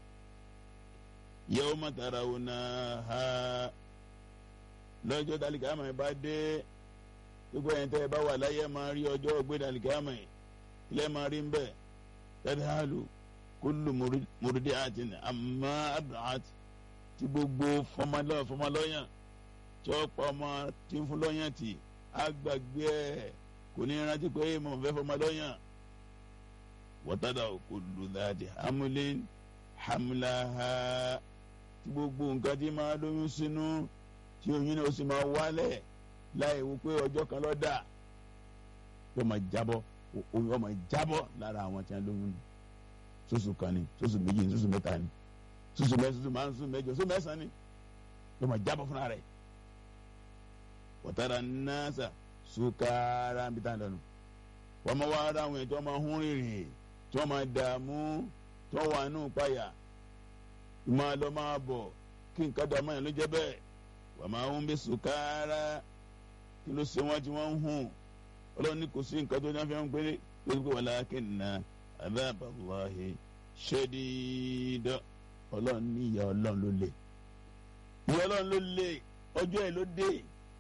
yawma tarawunaha lọ́jọ́ dalikama yẹn bá dé gbogbo ẹ̀yìn tẹ́ ẹ bá wà láyé máa rí ọjọ́ gbé dalikama yẹn ilé máa rí nbẹ tadhalu kullu murdi'atin amma arda'at tí gbogbo fọmọlọ́yàn tí ó pa ọmọ tí ń fún lọ́yàn tì á gbàgbé ẹ̀ kò ní rántí pé mo fẹ́ fọmọlọ́yàn wa tada'u kullu dhati hamlin hamlaha tí gbogbo nǹkan tí máa lóyún sínú tí oyún náà ó sì máa wálẹ̀ láì wo pé ọjọ́ kan ló dà yóò máa jábọ́ oyún yóò máa jábọ́ lára àwọn tí wọ́n lóyún sóṣù kan ni sóṣù méjì ni sóṣù mẹ́ta ni sóṣù mẹ́sàn sóṣù márùn sóṣù mẹ́jọ sóṣù mẹ́sàn ni yóò máa jábọ́ fúnra rẹ̀ wọ́tara náàsà sukara ń bí tá à ń lọ́nu wọ́n máa wá ara àwọn èèyàn tí wọ́n máa hún rìnrìn tí wọ́n máa dààmú tí wọ́n wà nù páyà máa lọ máa bọ̀ kí nǹkan dààmú yẹn ló jẹ́ bẹ́ẹ̀ wà máa ń bí sùkárà kí ló ṣe wọ́n tí wọ́n ń hùn ọlọ́run ní kò sí nǹkan tó náà fi ń péré lórí pé walakinna adhaballahi shadid ọlọ́run ní ìyà ọlọ́run ló lè ìyà ọlọ́run ló lè ọjọ́ ẹ̀ ló dé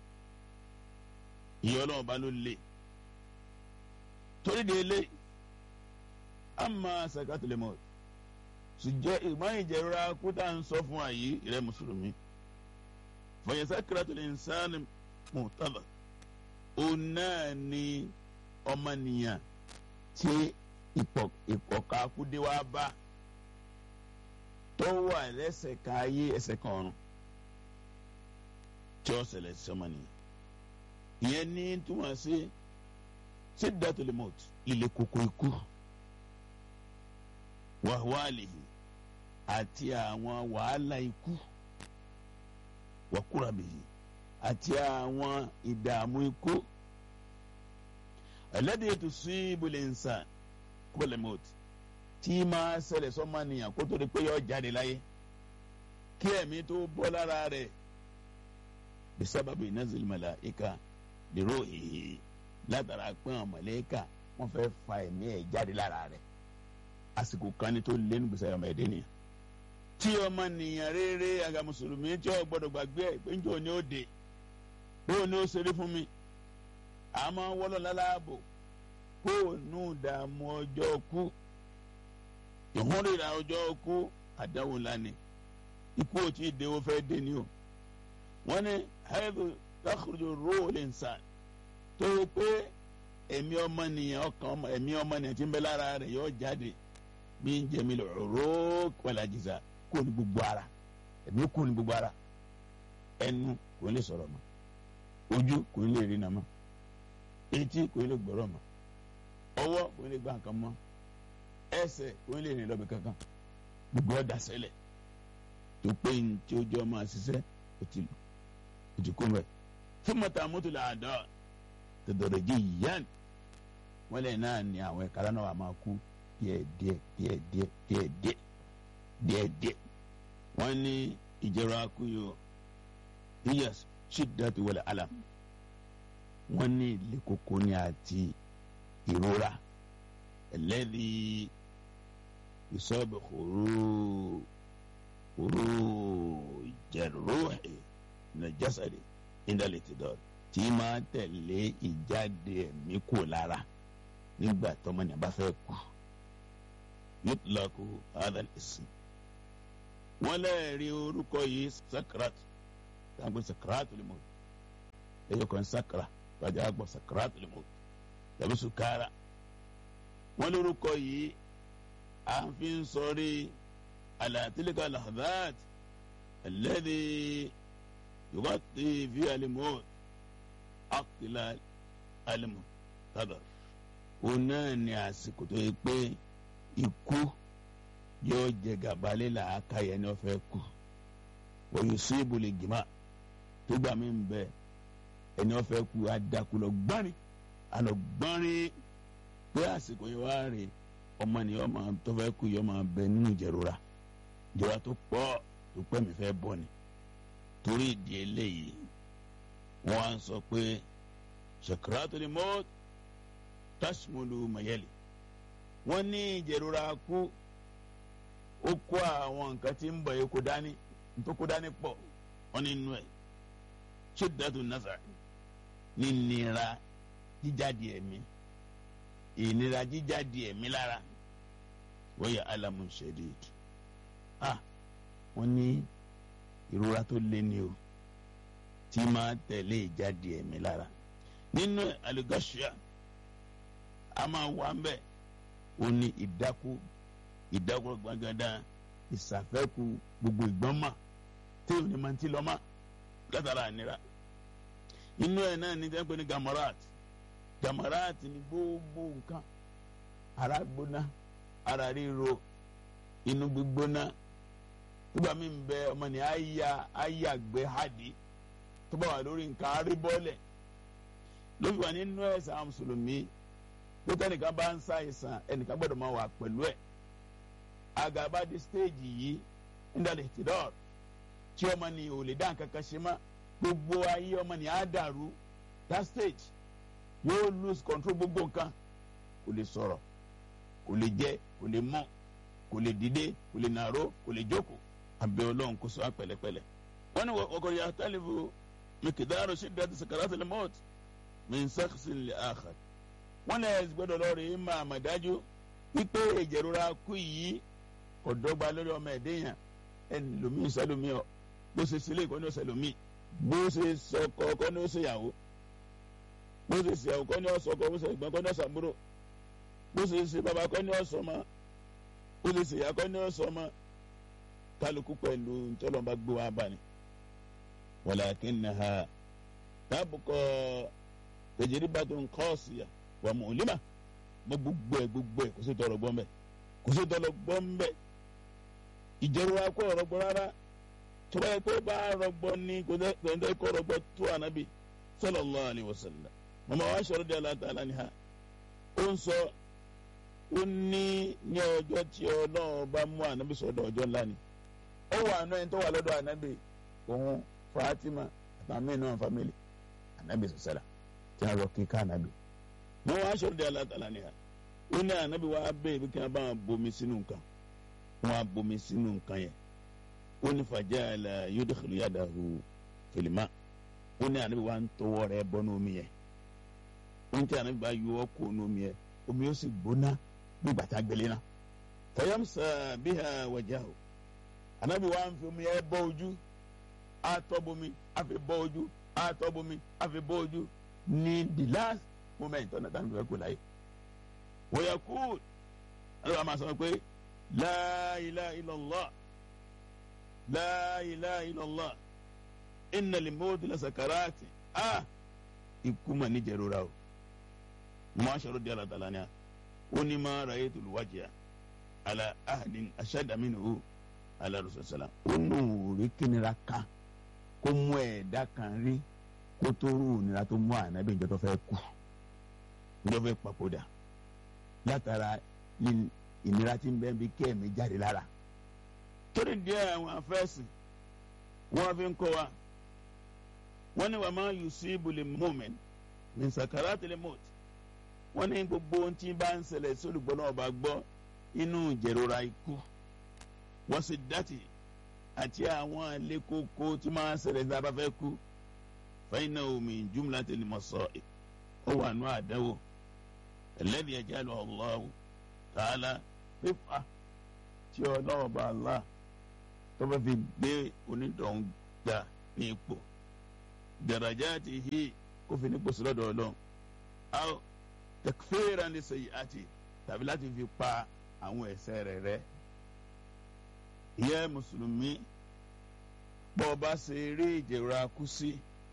ìyà ọlọ́run bá ló lè torí de eléyìí ama sakatul maut sùjẹ́ ìmọ̀ ìjẹ̀rora kúta ń sọ fún àyè ìrẹ́ mùsùlùmí fọyín sakaratul insani mùtàlá òun náà ni ọmọnìyàn tí ìpọ̀ka kúdé wá bá tó wà lẹ́sẹ̀ kan ayé ẹsẹ̀ kan ọ̀run tí ó ṣẹlẹ̀ sọmọnìyàn ìyẹn ní túmọ̀ sí siddatul maut ilé koko ikú wàhálìhì àti àwọn wàhálà ikú wàkúrabìhì àti àwọn ìdààmú ikú alladhi tusibu al-insan qabla al-maut tí máa ṣẹlẹ̀ sọ́mọ́nìyàn kó tó di pé yọ jáde láyé kí ẹ̀mí tó bọ́ lára rẹ̀ bisababi nazil malaika li ruhihi látara pé àwọn màláíkà wọ́n fẹ́ fa ẹ̀mí ẹ̀ jáde lára rẹ̀ àsìkò kan ní tó lé nígbèsè ọmọ ẹ̀dẹ́ nìyẹn tí ọmọ nìyàn rere àga mùsùlùmí tí ó gbọ́dọ̀ gbàgbé ẹ̀ pé njó ni ó dé bóun ni ó ṣeré fún mi àmọ́ wọ́lọ́ lálábò kóònù dààmú ọjọ́ kú ìhúnrìrà ọjọ́ kú àdáwò lánìí ikú ò tí ì dé ó fẹ́ dé ni o wọ́n ní haydu takhruju ruhul insan tó yẹ pé ẹ̀mí ọmọnìyàn ọkàn ẹ̀mí ọmọnìyàn tí ń bẹ lára rẹ̀ yóò jáde bí ń jẹmi lọ ró wàlá jìzà kó ní gbogbo ara ẹ̀mí kó ní gbogbo ara ẹnu kò ní lè sọ̀rọ̀ mọ́ ojú kò ní lè rí nà mọ́ etí kò ní lè gbọ́rọ̀ mọ́ ọwọ́ kò ní lè gbà nǹkan mọ́ ẹsẹ̀ kò ní lè rìn lọ́bì kankan gbogbo ọ̀dà sẹ́lẹ̀ tó pé ní tí ojú ọmọ àṣìṣe ó ti lù ó ti kó mẹ́ fún mọ́tà mọ́tò làádọ́ tẹ̀dọ̀rọ̀ jí yán wọ́n lẹ̀ náà ní àwọn ẹ̀ka lánàá wà máa kú díẹ̀ díẹ̀ díẹ̀ díẹ̀ díẹ̀ díẹ̀ díẹ̀ díẹ̀ wọ́n ní ìjẹrọ akúyọ iyà ṣídàtú wọlé alam wọ́n ní ilé koko ní àti ìrora ẹlẹ́dì ìsọ́bẹ̀ kòró kòró jẹ̀rọ̀hì nàjásàdì ìdálẹ̀ ti dọ̀rọ̀ tí máa tẹ̀lé ìjáde ẹ̀mí kò lára nígbà tọmọnìyàn bá fẹ́ kú yutlaku hadal ism wọ́n lẹ́ẹ̀rí orúkọ yìí sakrat tàbí sakrat lè mọ̀ ẹyọ kan sakara wájú àgbọ̀ sakara tó lè mọ̀ tàbí sukara wọn lórúkọ yìí à ń fi ń sọrí alatilika lahadad alẹ́dí yorùbá ti fi alimọ́ akila alimọ́ tadà òun náà ní àsìkò tó yẹ pé ikú yóò jẹ gàbálẹ̀ làákà yẹn ní ọ̀fẹ́ kù wọ́n sí ibùlẹ̀ gìmá tó gbà mí bẹ ẹni ọ̀fẹ́ kù adakulọ̀ gbárin àlọ́ gbárin pé àsìkò yẹn wá rè ọmọ ni ọmọ tó fẹ́ kù yọ máa bẹ nínú ìjẹrora ìjọba tó pọ̀ tó pẹ́ mi fẹ́ bọ̀ ni torí ìdí eléyìí wọ́n á sọ pé sakaratul maut tashmulu mayeli wọ́n ní ìjẹrora kú ó kó àwọn nǹkan tí ń bọ̀ yìí kó dání tó kó dání pọ̀ wọ́n ní inú ẹ̀ shiddatu nazar ní nira jíjáde ẹ̀mí ìnira jíjáde ẹ̀mí lára wọ́n yẹ alamu shadid ah wọ́n ní ìrora tó lé ní o tí máa tẹ̀lé ìjáde ẹ̀mí lára nínú alugashia a máa wà ń bẹ̀ ó ní ìdákú ìdákú gbàgádà ìsàfẹ́kù gbogbo ìgbọ́nmà tí ò ní máa ti lọ́mà látara ànira inú ẹ̀ náà ní tẹ́ńpẹ́ ní gamarat gamarat ní gbogbo nǹkan ara gbóná ara ríro inú gbígbóná nígbà míì ń bẹ ọmọ ní àyà àyà gbé hadi tó bá wà lórí nǹkan aríbọ́lẹ̀ ló fi wà nínú ẹ̀sán mùsùlùmí pé tẹnìkan bá ń ṣàìsàn ẹnìkan gbọ́dọ̀ máa wà pẹ̀lú ẹ̀ àgàbà di stéèjì yìí nídàlẹ̀ tìdọ́r tí ọmọ ní ò lè dá nǹkan kan ṣe mọ́ gbogbo ayé ọmọ ní á dàrú that stage yóò lose control gbogbo nǹkan kò lè sọ̀rọ̀ kò lè jẹ kò lè mọ̀ kò lè dìde kò lè nàró kò lè jókòó àbẹ̀ ọlọ́run kó sọ á pẹ̀lẹ́pẹ̀lẹ́ wọ́n ní ọkọ̀ yà tálífù mikidaro shiddati sakaratil maut min shakhsin li akhar wọ́n lè gbọ́dọ̀ lọ rí máa mà dájú wípé ìjẹ̀rora kú yìí kò dọ́gba lórí ọmọ ẹ̀dẹ́ yẹn ẹni lomi sẹlomi ọ bó ṣe sílé kọ́ ní ọ̀sẹ̀ lomi bó ṣe sọkọ kọ́ ní ọ̀sẹ̀ yàwó bó ṣe ṣìyàwó kọ́ ní ọ̀sọ̀kọ bó ṣe ìgbọ́n kọ́ ní ọ̀sàbúrò bó ṣe ṣe bàbá kọ́ ní ọ̀sọ̀mọ bó ṣe ṣèyà kọ́ ní ọ̀sọ̀mọ kálukú pẹ̀lú ntọ́lọ́mọba gbé wa bá ni walakinnaha tabqa tajribatun qasiya wà mu'lima mọ gbogbo ẹ gbogbo ẹ kò sí tọrọ gbọ́n bẹ́ẹ̀ kò sí tọrọ gbọ́n bẹ́ẹ̀ ìjẹrùwà kọ́ ọ̀rọ̀ gbọ́ rárá tó bá yẹ kó bá rọgbọ ní kò tẹ́ kó rọgbọ tó ànábì sallallahu alaihi wasallam mọ̀mọ́ wa sọ̀rọ̀ di aláta aláníhà ó ń sọ ó ní ní ọjọ́ tí ọlọ́run bá mú ànábì sọ̀dọ̀ ọjọ́ ńlá ni ó wà àná ẹni tó wà lọ́dọ̀ ànábì òun Fatima àtàwọn mẹ́rin náà fámìlì ànábì sọ̀sẹ̀lá tí a rọ kíkà ànábì wọn wá sọ̀rọ̀ di aláta ni ha ó ní ànábi wá bẹ́ẹ̀ bí kí wọn bá wọn bomi sínú nǹkan wọn á bomi sínú nǹkan yẹn ó ní fàjà àlà yudkhilu yadahu fìlìmà ó ní ànábi wá ń tọwọ́ rẹ̀ bọ́ ní omi yẹn ó ní tí ànábi bá yọ ọ́ kó ní omi yẹn omi yóò sì gbóná bí gbàtà gbélé náà fayamsa biha wajahu ànábi wá ń fi omi yẹn bọ́ ojú àtọ́ bomi àfi bọ́ ojú àtọ́ bomi àfi bọ́ ojú ní the last moment ọ̀nà tá à ń fẹ́ kó láyé. wọ́yà kú ẹ̀rọ àmà sọ pé la ilaha illallah la ilaha illallah inna limoti la sakarati a ikú mà ní jẹrora o mo máa ṣòro di alatala ni a ó ní máa ra ètò olùwájà ala ahadin ashadda minhu ala rasulillah ó nù rí kínira kan kó mú ẹ̀dá kan rí kó tó rú ìnira tó mú ànábì ìjọ tó fẹ́ kú ìjọ fẹ́ papòdà látara ìnira tí ń bẹ́ẹ̀ bí kẹ́ẹ̀mí jáde lára. torí díẹ̀ àwọn afẹ́sìn wọ́n fi ń kọ́ wa wọ́n ní wàá máa yusibu lil mu'min min sakaratil maut wọ́n ní gbogbo ohun tí bá ń ṣẹlẹ̀ sólùgbọ́n náà bá gbọ́ inú ìjẹ̀rora ikú wọ́n sì dátì àti àwọn àlékòkò tí máa ń ṣẹlẹ̀ tí a bá fẹ́ kú fẹ́yìn náà min jumlatil masa'ib ó wà nù àdáwò alladhi yajalu Allahu ta'ala fífa tí ọlọ́wọ́ bá Allah tó bá fi gbé onídọ̀hún gbà ní ipò darajatihi kó fi ní gbòsí lọ́dọ̀ ọlọ́run aw takfira ní sèyí àti tàbí láti fi pa àwọn ẹ̀ṣẹ̀ rẹ̀ rẹ́ ìyẹ́ mùsùlùmí bọ́ ọ bá ṣe rí ìjẹ̀rọ akú sí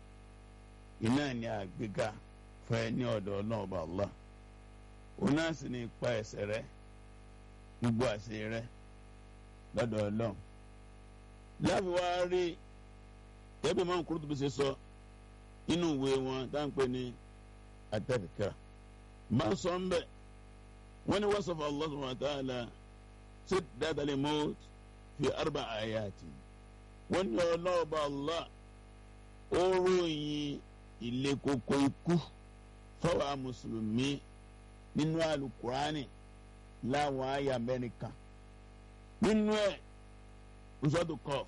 iná ní àgbéga fún ẹ ní ọ̀dọ̀ ọlọ́run ọba Allah òun náà sì ní ipa ẹ̀ṣẹ̀ rẹ̀ gbogbo àṣẹ rẹ̀ lọ́dọ̀ ọlọ́run láfi wá rí ẹbí máa ń kúrò tó bí ṣe sọ inú ìwé wọn dáńpẹ́ ní atẹ́fìkà máa ń sọ ń bẹ̀ wọ́n ní wọ́n sọ fún Allah subhanahu wa ta'ala sí dáadáa lè mọ́ fi arba ayati wọ́n ní ọlọ́ọ̀bá Allah ó ròyìn ilé koko ikú fọwọ́ mùsùlùmí nínú alukurani láwọn àyà mẹ́rin kan nínú ẹ̀ nsọ́dún kọ́f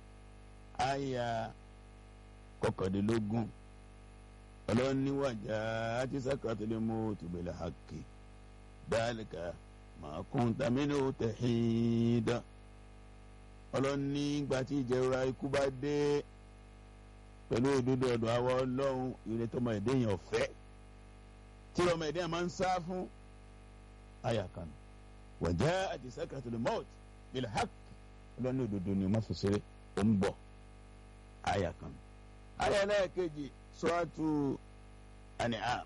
àyà kọkàndínlógún ọlọ́niwájà àti sàkàtúndé mọ́tò bẹ̀lẹ̀ hàkì dálíkà màá kún tàmínú tẹ̀hídà ọlọ́ni gbàtí ìjẹra ikú bá dé pẹ̀lú òdodo ọ̀dọ̀ àwa ọlọ́run ìrètí tọmọ ẹ̀dá yẹn ọ̀fẹ́ tí ọmọ ẹ̀dá yẹn máa ń sá fún àyà kan wàjà àti sàkàtúndé mọ́tò bẹ̀lẹ̀ hàkì ọlọ́ni òdodo ni wọ́n fi ṣeré ó ń bọ̀ àyà kan àyà lẹ́ẹ̀kejì suratu An'am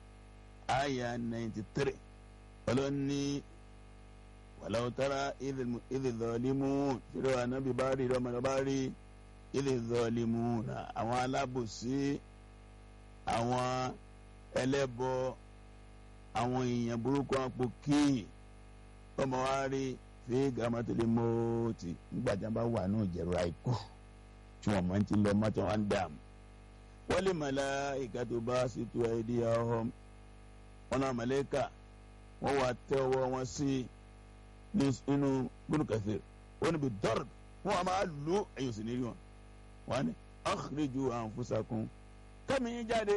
àyà ninety three ọlọ́ni wàlàwò tara idh zalimun tìrọ ànábì bá rí ọmọdé bá rí idh zalimuna àwọn alábòsí àwọn ẹlẹ́bọ àwọn èèyàn burúkú àpò kíì ọmọ wa rí fi gàmátìlì mọ́ọ̀tì nígbàjá bá wà náà jẹ̀rọ àìkú tí wọ́n máa ń ti lọ mọ́tò wọn dàm. wọ́n lè màláíkà tó bá sì tu ẹ̀dí ọ̀hún wọn náà màláíkà wọ́n wà tẹ́ ọwọ́ wọn sí nínú gbólùkàsí wọ́n níbi dọ́rọ̀ wọ́n a máa lù ẹ̀yìn òsì nírí wọn. wọ́n á ní akhriju anfusakum kẹ́mi yín jáde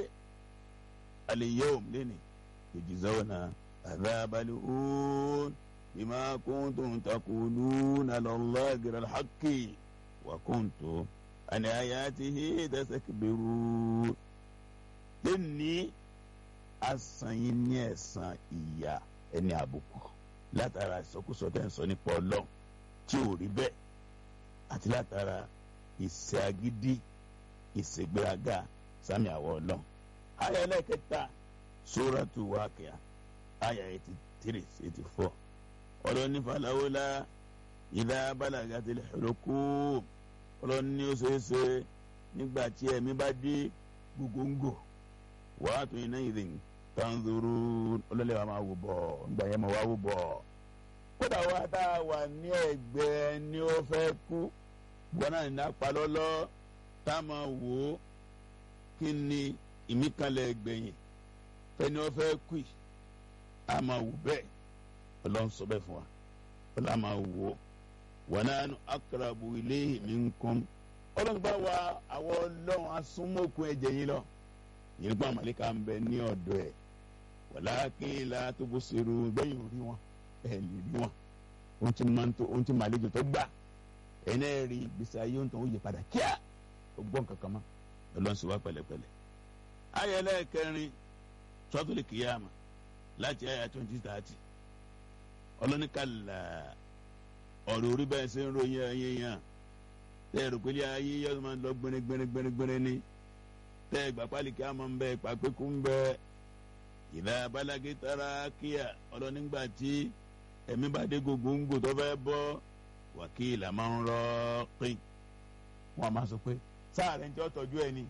al-yawm lẹ́nìí tujzawna adhabal hun. بما كنتم تقولون على الله غير الحق وكنتم عن آياته تستكبرون lẹ́ni asan yín ní ẹ̀san ìyà ẹni àbùkù látara ìsọkúsọ tẹ́ ń sọ nípa ọlọ́run tí ò rí bẹ́ẹ̀ àti látara ìṣe agídí ìṣègbéraga sami àwọ̀ ọlọ́run. àyà ẹlẹ́kẹta Suratu Waqi'a àyà eighty three eighty four ọlọ́ni falawolá ìdá balagati lẹ́xọ́lọ́kù ọlọ́ni ó ṣeéṣe nígbà tí ẹ̀mí bá dé gbogbogbò wàá tún iná ìdè tanzuru ọlọ́lẹ̀ wa máa wò bọ̀ nígbà yẹn máa wá wò bọ̀ kódà wá tá a wà ní ẹgbẹ́ ni ó fẹ́ kú gbọ́n náà ní apalọ́lọ́ tá a máa wò ó kí ni ìmíkanlẹ̀ gbẹ̀yìn fẹ́ni ó fẹ́ kú yìí a máa wò bẹ́ẹ̀ ọlọ́run sọ bẹ́ẹ̀ fún wa ọlọ́run máa wò ó wa nahnu aqrabu ilayhi minkum ọlọ́run bá wa àwọn ọlọ́run asúnmọ́kùn ẹ̀jẹ̀ yín lọ yìí gbọ́n àmàlẹ́kà ń bẹ ní ọ̀dọ̀ ẹ̀ walakin la tubsiru bẹ́yìn orí wọn ẹ̀ lè rí wọn ohun tí máa ń tó ohun tí màlejò tó gbà ẹ̀ náà rí gbèsè ayé ohun tó ń yí padà kíá ó gbọ́n kankan mọ́ ọlọ́run sì wá pẹ̀lẹ́pẹ̀lẹ́ ayẹlẹ́ kẹrin suratul Qiyama láti àyà twenty thirty ọlọ́nìkàlà ọ̀rọ̀ orí bẹ́ẹ̀ ṣe ń ròyìn ẹ̀yẹ yẹn tẹ́ ẹ̀rọ pé ayé yẹ́ máa ń lọ gbẹ́rẹ́gbẹ́rẹ́gbẹ́rẹ́ ní tẹ́ ẹ̀gbà pálíkì àmọ́ ń bẹ pàpẹ́kù ń bẹ ìlà abalagi tara kíá ọlọ́nìgbà tí ẹ̀mí bá dé gògóńgò tó fẹ́ bọ́ wàkìlà máa ń rọ́ pín wọn a máa sọ pé sáàrẹ̀ ń jọ́ tọ́jú ẹ ni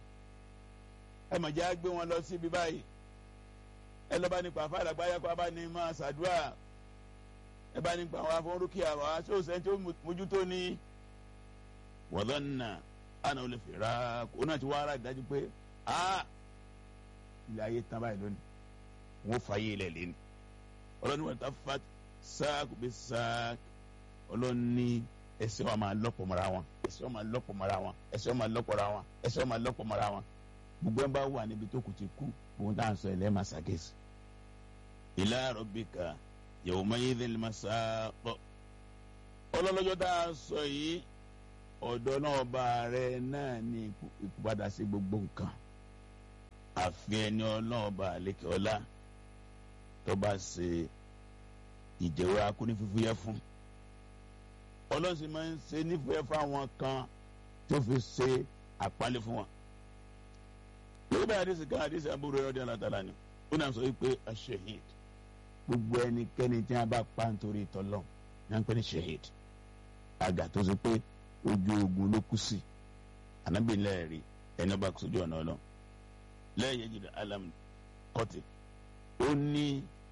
ẹ mọ̀ jẹ́ gbé wọn lọ síbi báyìí ẹ lọ́ba nípa fàlàgbáyà kó a bá ní máa ṣàdúrà ẹ bá nípa àwọn afọwọ́rúkì àwọn aṣọ òsèǹtì ó mójútó ní wọ́dọ̀nà àná olè fèrà kó náà ti wá ara ìdájú pé a ilé ayé tán báyìí lónìí wọ́n fà yé ilẹ̀ lẹ́nu ọlọ́ni wọn ta fa sáàkù bí sáàkù ọlọ́ni ẹsẹ̀ wọn máa lọ́pọ̀ mọ́ra wọn ẹsẹ̀ wọn máa lọ́pọ̀ mọ́ra wọn ẹsẹ̀ wọn máa lọ́pọ̀ mọ́ra wọn ẹsẹ̀ wọn máa lọ́pọ̀ mọ́ra wọn gbogbo ẹ̀ bá wà níbi tó kù ti kú òun tá à ń sọ ilẹ̀ máa ṣàkíyèsí ila rabbika yawmaidhil masaq ọlọ́lọ́jọ́ tá a sọ yìí ọ̀dọ̀ náà bá rẹ náà ní ìpadà sí gbogbo nǹkan àfi ẹni ọlọ́ọ̀ba àlekè ọlá tó bá ṣe ìjẹ̀wọ́ akúnífífúyẹ́ fún ọlọ́run sì máa ń ṣe nífẹ̀ẹ́ fún àwọn kan tó fi ṣe àpálẹ́ fún wọn. lórí bá àdìsí kan àdìsí àbúrò ẹ̀rọ díẹ̀ látara ni ó náà sọ wípé ashehid gbogbo ẹnikẹ́ni tí wọ́n bá pa nítorí ìtọ́lọ́ ní wọ́n pè ní shehid àgà tó ṣe pé ojú ogun ló kú sí ànábì lẹ́ẹ̀rí ẹni ọba sójú ọ̀nà ọlọ́ lẹ́yìn yẹn jìnnà alam kọ́tì ó ní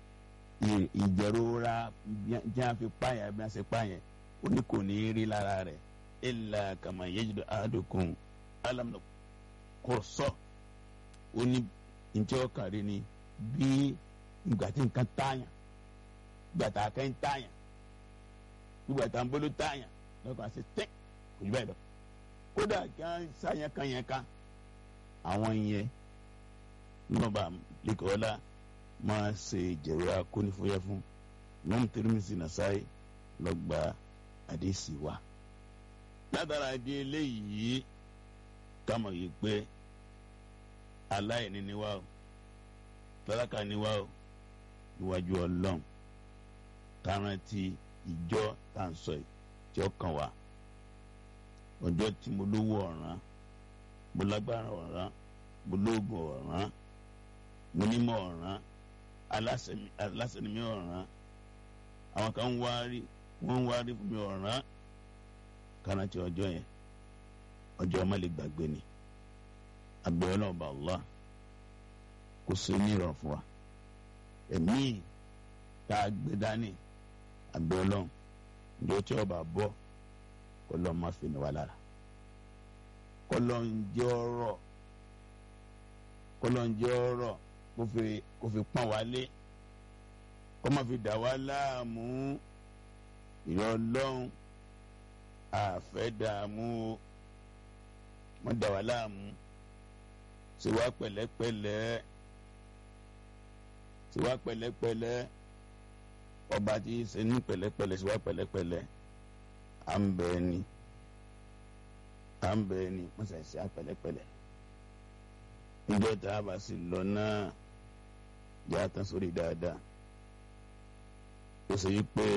ìjẹ̀rora tí wọ́n fi pààyàn bí wọ́n ṣe pààyàn ó ní kò ní í rí lára rẹ̀ illa kama yajidu ahadukum alam kọ̀sọ́ ó ní njẹ́ ọkàrí ni bí ìgbà tí nǹkan tààyàn ìgbà tá a kẹ́ ń tààyàn ìgbà tá a ń bolo tààyàn lọ́kàn àti tẹ́ kò jù báyìí lọ kódà kí wọ́n sáyẹn kan yẹn ká àwọn yẹn nọmba lẹ́kọ̀ọ́lá máa ṣe ìjẹ̀rọ akónífóyẹ́ fún mọ́mú Tirmidhi Nasa'i lọ́gbà àdéhìsì wa látara di eléyìí kámọ̀ yìí pé aláìní ni wá o tálákà ni wá o níwájú ọlọ́run kárántì ìjọ tá à ń sọ yìí tí ó kàn wá ọjọ́ tí mo lówó ọ̀ràn mo lágbára ọ̀ràn mo lóògùn ọ̀ràn mo nímọ̀ ọ̀ràn aláṣẹ̀mí ọ̀ràn àwọn kan ń wá rí wọ́n ń wá rí fún mi ọ̀ràn kárántì ọjọ́ yẹn ọjọ́ má lè gbàgbé ni àgbẹ̀ ọlọ́ọ̀bà Allah kò sí ní ìrọ̀ fún wa ẹ̀mí tá a gbé dání àgbẹ̀ ọlọ́run ní o tí ọba bọ́ kó lọ́ọ́ má fi ní wa lára kó lọ́ọ́ ń jẹ́ ọ̀rọ̀ kó lọ́ọ́ ń jẹ́ ọ̀rọ̀ kó fi kó fi pọ́n wa lé kó má fi dà wá láàmú ìrọ̀ ọlọ́run àfẹ́ dààmú o wọ́n dà wá láàmú ṣe wá pẹ̀lẹ́pẹ̀lẹ́ ṣe wá pẹ̀lẹ́pẹ̀lẹ́ ọba tí ṣe ní pẹ̀lẹ́pẹ̀lẹ́ ṣe wá pẹ̀lẹ́pẹ̀lẹ́ à ń bẹ ni à ń bẹ ni wọ́n ṣe ṣe á pẹ̀lẹ́pẹ̀lẹ́ níjọ́ tá a bá sì lọ náà yà á tán sórí dáadáa ó ṣe yí pé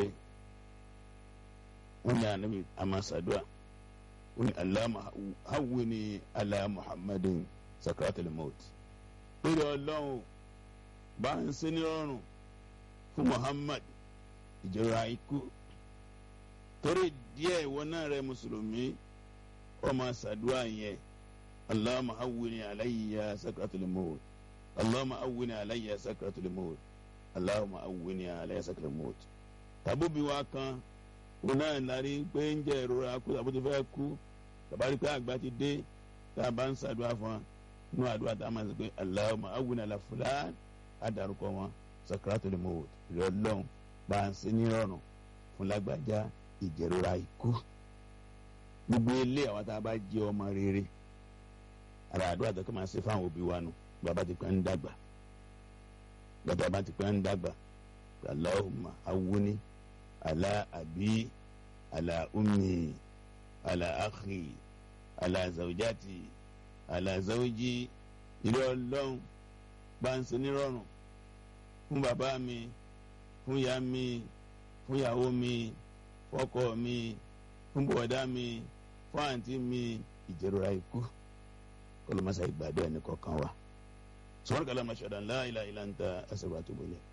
wọ́n ní ànábì àmàṣàdúrà wọ́n ní aláma hawwini ala muhammadin sakaratul maut lórí ọlọ́run bá ń ṣe ní ọrùn fún muhammad ìjọra ikú torí díẹ̀ ìwọ náà rẹ mùsùlùmí ọmọ ṣàdúrà yẹn allahumma hawwini alayya sakaratul maut allahumma hawwini alayya sakaratul maut allahumma hawwini alayya sakaratul maut tàbóbi wa kan òun náà lárí pé ń jẹ ìrora kú tàbó ti fẹ́ kú tàbárí pé àgbà ti dé tá a bá ń ṣàdúrà fún wa nínú àdúrà tá a máa ń sọ pé allahumma hawwini ala fulan àdàrúkọ wọn sakaratul maut ìrọ̀lọ́hún bá ń ṣe ní ọ̀rùn fún lágbájá ìjẹ̀rora ikú gbogbo ilé àwọn tá a bá jẹ́ ọmọ rere ara àdúrà tó kọ́ máa ṣe fáwọn òbí wa nù bàbá ti pẹ́ ń dàgbà bàbá bá ti pẹ́ ń dàgbà allahumma hawwini ala abi ala ummi ala akhi ala zawjati ala zawji ìrẹ́ ọlọ́run bá ń ṣe nírọ̀rùn fún bàbá mi fún ìyá mi fún ìyàwó mi fọ́kọ mi fún bọ̀dá mi fún àǹtí mi ìjẹ̀rora ikú kọlọmọsá ìgbàdo ẹni kọ̀ọ̀kan wa sọ́wọ́n kàlá ma ṣọ̀dá ńlá ilà ilà ń ta ẹsẹ̀ wa tó bọ̀lẹ̀.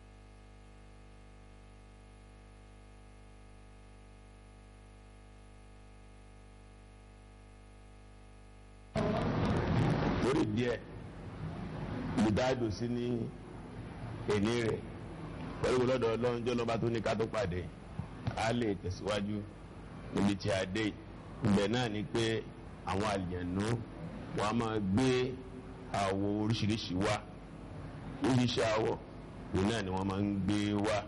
lórí díẹ̀ ìdájò sí ní èní rẹ̀ pẹ̀lú lọ́dọ̀ ọlọ́run jọ́ lọ́ba tó ní ká tó pàdé a lè tẹ̀síwájú níbi tí a dé ibẹ̀ náà ni pé àwọn àlìyànú wọn a máa gbé àwọ̀ oríṣiríṣi wá oríṣiríṣi àwọ̀ òun náà ni wọ́n máa ń gbé wá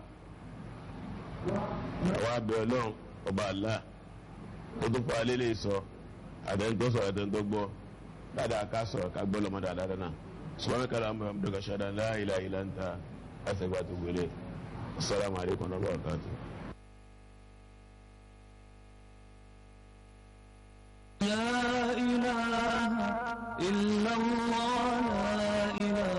àwọn abẹ ọlọ́run ọba àlá ó tó fọ alẹ́ lè sọ àtẹnudọ́ sọ̀rọ̀ àtẹnudọ́ gbọ́ dáadáa ká sọ̀rọ̀ ká gbọ́ lọ́mọ dáadáa náà subhanaka allahumma wa bihamdika ashhadu an la ilaha illa anta astaghfiruka wa atubu ilayk assalamu alaikum wa rahmatullahi wa barakatuh لا إله إلا الله لا إله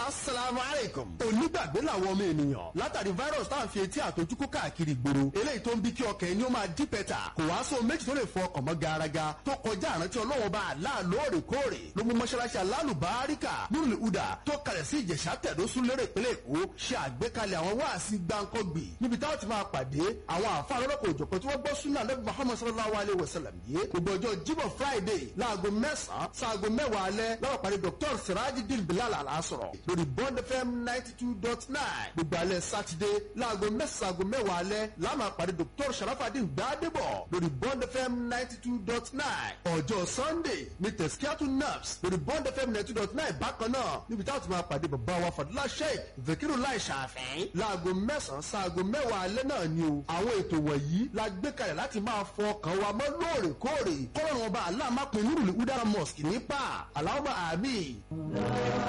asalaamu aleykum. onígbàgbé làwọn ọmọ ènìyàn látàrí virus tá à ń fi etí àtọjúkú káàkiri ìgboro eléyìí tó ń bí kí ọkàn ẹni ó máa dí pẹ́tà kò wá sóhun méjì tó lè fọ ọkàn mọ́ garaga tó kọjá àrántí ọlọ́wọ́n bá àlá lóòrèkóòrè ló mú mọ́ṣáláṣí alálùbáríkà nínú ìhùdà tó kalẹ̀ sí ìjẹ̀ṣà tẹ̀dọ́sùn lérè ìpínlẹ̀ èkó ṣe àgbékalẹ̀ àwọn wáàsí gbáǹkọ́gbì níbi táwọn ti máa pàdé àwọn àfa lọ́lọ́kọ̀ òjọ̀pọ̀ tí wọ́n gbọ́ súnà lẹ́bi muhammed sallallahu alayhi wa sallam yìí gbogbo ọjọ́ jíbọ̀ friday láago mẹ́sàn-án sáago mẹ́wàá alẹ́ lọ́wọ́ pàdé dr sirajidin bilal alasọ̀rọ̀ lórí bond fm ninety two dot nine gbogbo alẹ́ saturday láago mẹ́sàn-án sáago mẹ́wàá alẹ́ láàmà pàdé dr sharafadin gbadebo lórí bond fm ninety two dot nine ọjọ́ sunday ní tẹ̀síkíátù naps lórí bond fm ninety two dot nine bákan náà níbi táwọn ti máa pàdé bàbá wa fadúlá sheik vekiru lai ṣàfẹ́ láago mẹ́sàn-án sáago mẹ́wàá alẹ́ náà ni o àwọn ètò wọ̀nyí la gbé kalẹ̀ láti máa fọ ọkàn wa mọ́ lóòrèkóòrè kọ́lọ́run ọba aláàmápin nírùlé udara mosque nípa aláwọ̀ àmì.